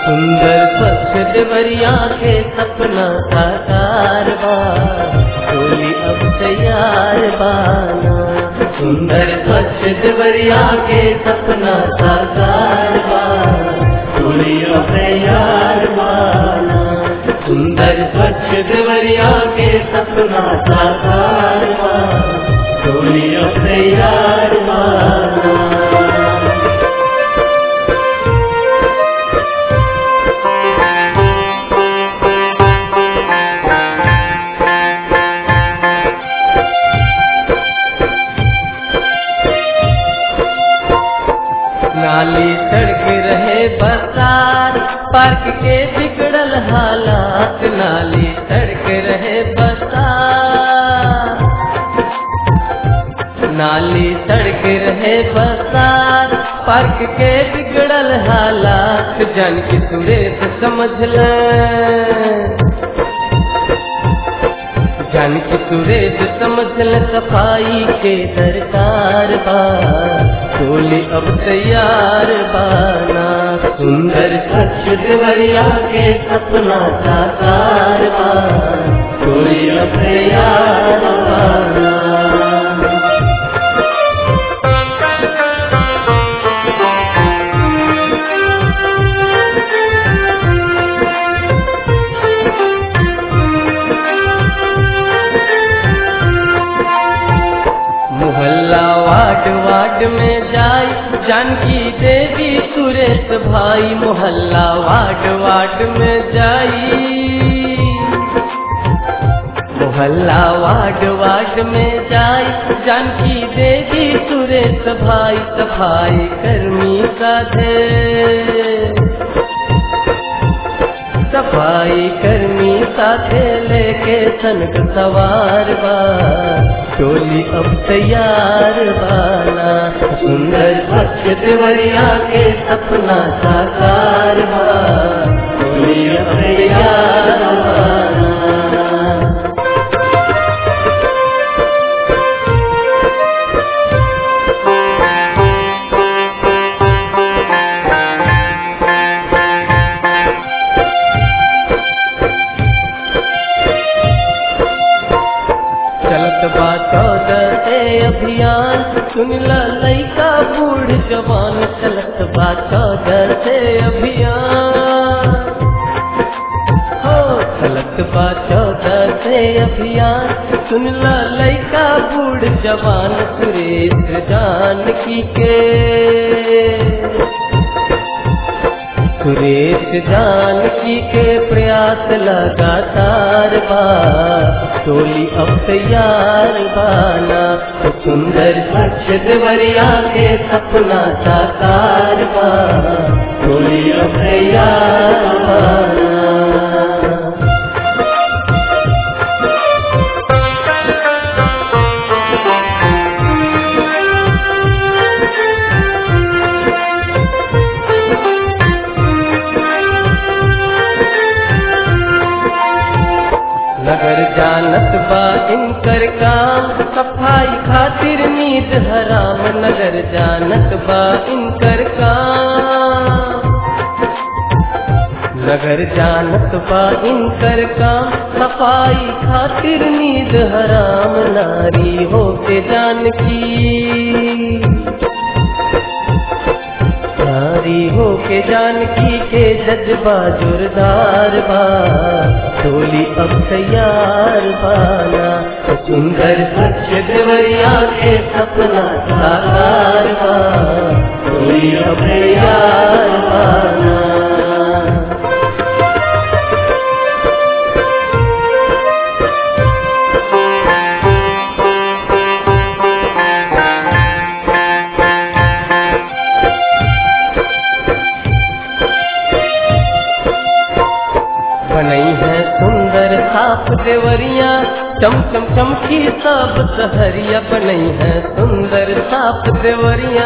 सुंदर स्वच्छ देवरिया के सपना साकार बा टोली अब तैयार बाना सुंदर स्वच्छ देवरिया के सपना साकार बा टोली अब तैयार बाना सुंदर स्वच्छ देवरिया के सपना साकार बा टोली अब तैयार बाना नाली सड़क रहे बरसात पार्क के बिगड़ल हालात नाली सड़क रहे बरसात नाली सड़क रहे बरसात पार्क के बिगड़ल हालात जन की सुरेश समझ ले जन की सुरेश समझ ले सफाई के दरकार बा टोली अब तैयार बाना सुंदर स्वच्छ देवरिया के सपना साकार बा टोली अब तैयार बाना मोहल्ला वार्ड वार्ड में जाई जानकी देवी सुरेश भाई मोहल्ला वार्ड वार्ड में जाई मोहल्ला वार्ड वार्ड में जाई जानकी देवी सुरेश भाई सफाई कर्मी साधे सफाई कर्मी साथे लेके सनक सवार बा टोली अब तैयार बाना सुंदर स्वच्छ देवरिया के सपना साकार बा टोली अब तैयार बाना चलत बा चौदह से अभियान सुन ला लइका बूढ़ जवान चलत बा चौदह से अभियान हो चलत बा चौदह से अभियान सुन ला लइका बूढ़ जवान सुरेश जानकी के सुरेश जानकी के प्रयास लगातार बा टोली अब तैयार बाना तो सुंदर स्वच्छ देवरिया के सपना साकार बा टोली अब तैयार बाना नगर जानत बा इनकर काम सफाई खातिर नींद हराम नगर जानत बा इनकर काम नगर जानत बा इनकर काम सफाई खातिर नींद हराम नारी हो के जानकी नारी हो के जानकी के जज्बा जोरदार बा टोली अब तैयार बाना तो सुंदर स्वच्छ देवरिया के सपना साकार बा टोली अब तैयार बाना बनई है सुंदर साफ देवरिया चम चम चमकी सब सहरिया बनई है सुंदर साफ देवरिया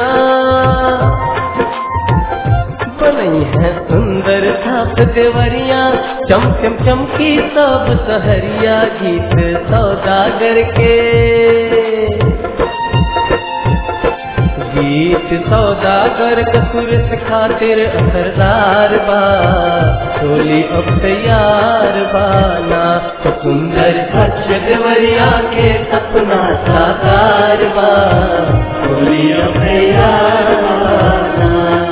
बनई है सुंदर साफ देवरिया चम चम चमकी सब सहरिया गीत सौदागर के गीत सौदागर कसूरत खातिर असरदार बा टोली अब तैयार बाना तो सुंदर स्वच्छ देवरिया के सपना साकार बा टोली अब तैयार बाना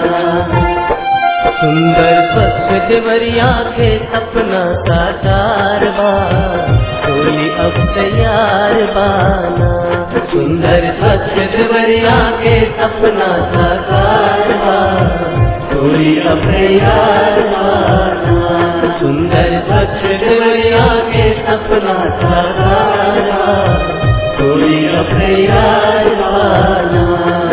सुंदर स्वच्छ देवरिया के सपना साकार बा टोली अब तैयार बाना सुंदर स्वच्छ देवरिया के सपना साकार बा टोली अब तैयार बाना सुंदर स्वच्छ देवरिया के सपना साकार बा टोली अब तैयार बाना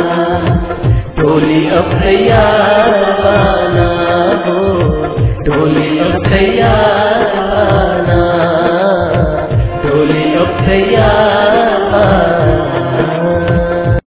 टोली अब तैयार बाना हो टोली अब तैयार